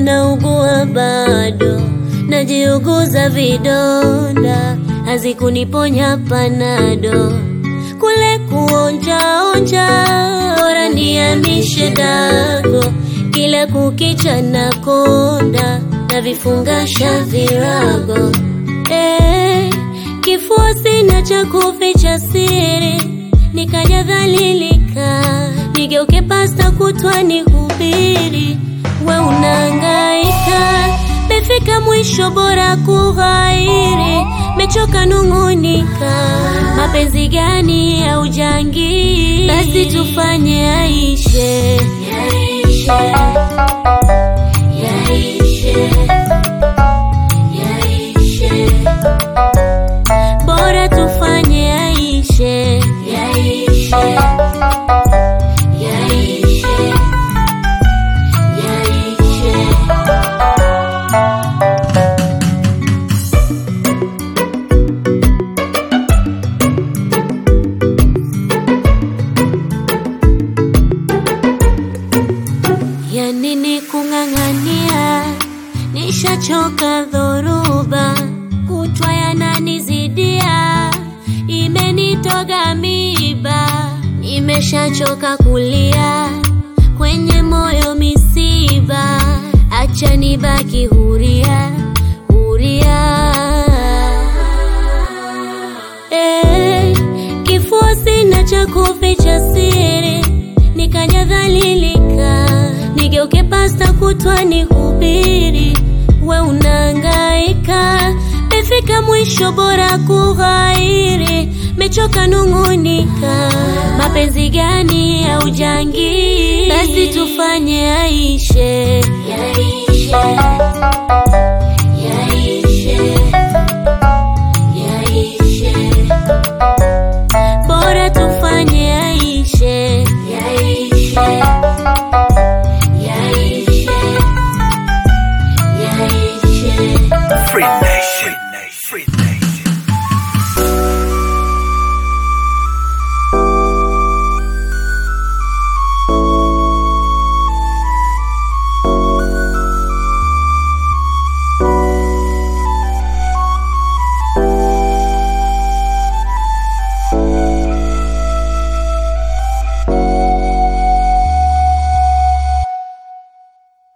naugua bado, najiuguza vidonda, hazikuniponya panado, kule kuonja onja, bora niamishe dago, kila kukicha na konda, na vifungasha virago eh, kifua sina cha kuficha siri, nikaja dhalilika, nigeuke pasta kutwa nihubiri, we unahangaika, mefika mwisho, bora kughairi, mechoka nung'unika, mapenzi gani ya ujangi? Basi tufanye yaishe, yaishe, yaishe, yaishe bora tufanye yaishe, yaishe, yaishe, yaishe. Ya nini kung'ang'ania, nishachoka dhoruba, kutwa yananizidia, imenitoga miba, nimeshachoka kulia, kwenye moyo misiba, acha nibaki huria, huria. Eh, kifua sina cha kuficha siri, nikaja dhalilika, nigeuke pasta kutwa nihubiri, we unahangaika, mefika mwisho, bora kughairi, mechoka nung'unika, mapenzi gani ya ujangi? Basi tufanye yaishe, yaishe